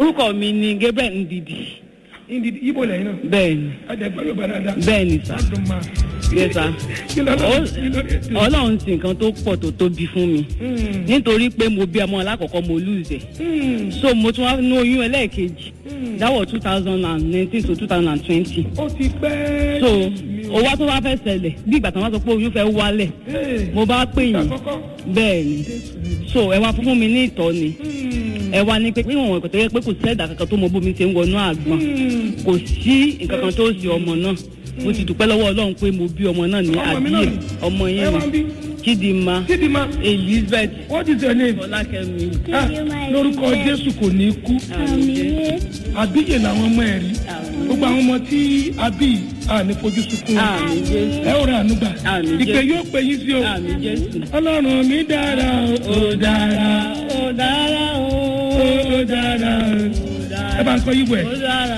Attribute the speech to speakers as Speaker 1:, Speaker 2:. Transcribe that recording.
Speaker 1: orúkọ mi ni gabriel ndidi
Speaker 2: ndidi ibo lẹ́yìn náà
Speaker 1: bẹ́ẹ̀ni
Speaker 2: adẹ̀gbẹ́ yóò bá dáadáa
Speaker 1: bẹ́ẹ̀ni sá
Speaker 2: ládùn máa
Speaker 1: yes sá
Speaker 2: kí lọ́dọ̀ kí lọ́dọ̀ tó.
Speaker 1: ọlọ́run sì nǹkan tó pọ̀ tó tóbi fún mi
Speaker 2: Hmm,
Speaker 1: nítorí pé mo bí ọmọ alákọ̀ọ́kọ́ mo lùzẹ̀
Speaker 2: hmm,
Speaker 1: so mo tún wá ní oyún ẹlẹ́ẹ̀kejì
Speaker 2: hmm.
Speaker 1: that was two thousand and nineteen to two thousand and twenty
Speaker 2: ó ti pẹ́.
Speaker 1: so
Speaker 2: mi ò-
Speaker 1: owó tó wá fẹ́ ṣẹlẹ̀ bí ìgbà tí wọ́n sọ pé oyún fẹ́ wálẹ̀
Speaker 2: Hey,
Speaker 1: mo bá pè yín
Speaker 2: àkọ́kọ́.
Speaker 1: bẹ́ẹ̀ ni
Speaker 2: Jésù ni.
Speaker 1: so ẹ wá fún mi ní ìtọ́ni
Speaker 2: Hmm,
Speaker 1: ẹ wá ní pé níwọ̀n ìkọ̀tẹ́ yẹ pé kò sí ẹ̀dá kankan tó mọ bómi ṣe ń wọnú àgbọn
Speaker 2: hmm.
Speaker 1: kò sí nǹkan kan tó ṣe ọmọ náà mo ti dúpẹ́ lọ́wọ́ ọlọ́run pé mo bí ọmọ náà ní
Speaker 2: Ọmọ mi náà
Speaker 1: àbíyè
Speaker 2: ni.
Speaker 1: ọmọ
Speaker 2: ẹ
Speaker 1: yẹn
Speaker 2: wá ń bí.
Speaker 1: ni chidinma
Speaker 2: Chidinma,
Speaker 1: elizabeth
Speaker 2: what is your name?
Speaker 1: fọlákẹ́mi
Speaker 2: Ah, lórúkọ Jésù kò ní kú.
Speaker 1: àmín
Speaker 2: àbíyè làwọn ọmọ ẹ̀ rí. gbogbo àwọn ọmọ tí àbí à ní fojú sunkún.
Speaker 1: àmín jésù
Speaker 2: ẹ ó ra ànúgbà.
Speaker 1: Àmín,
Speaker 2: ìpè
Speaker 1: Jésù.
Speaker 2: yóò pè yín sí o.
Speaker 1: àmín jésù.
Speaker 2: ọlọ́run mi dára o ó dára
Speaker 1: ó dára ó
Speaker 2: ó dára. ẹ bá ń kọ́ yíwẹ̀.
Speaker 1: ó dára.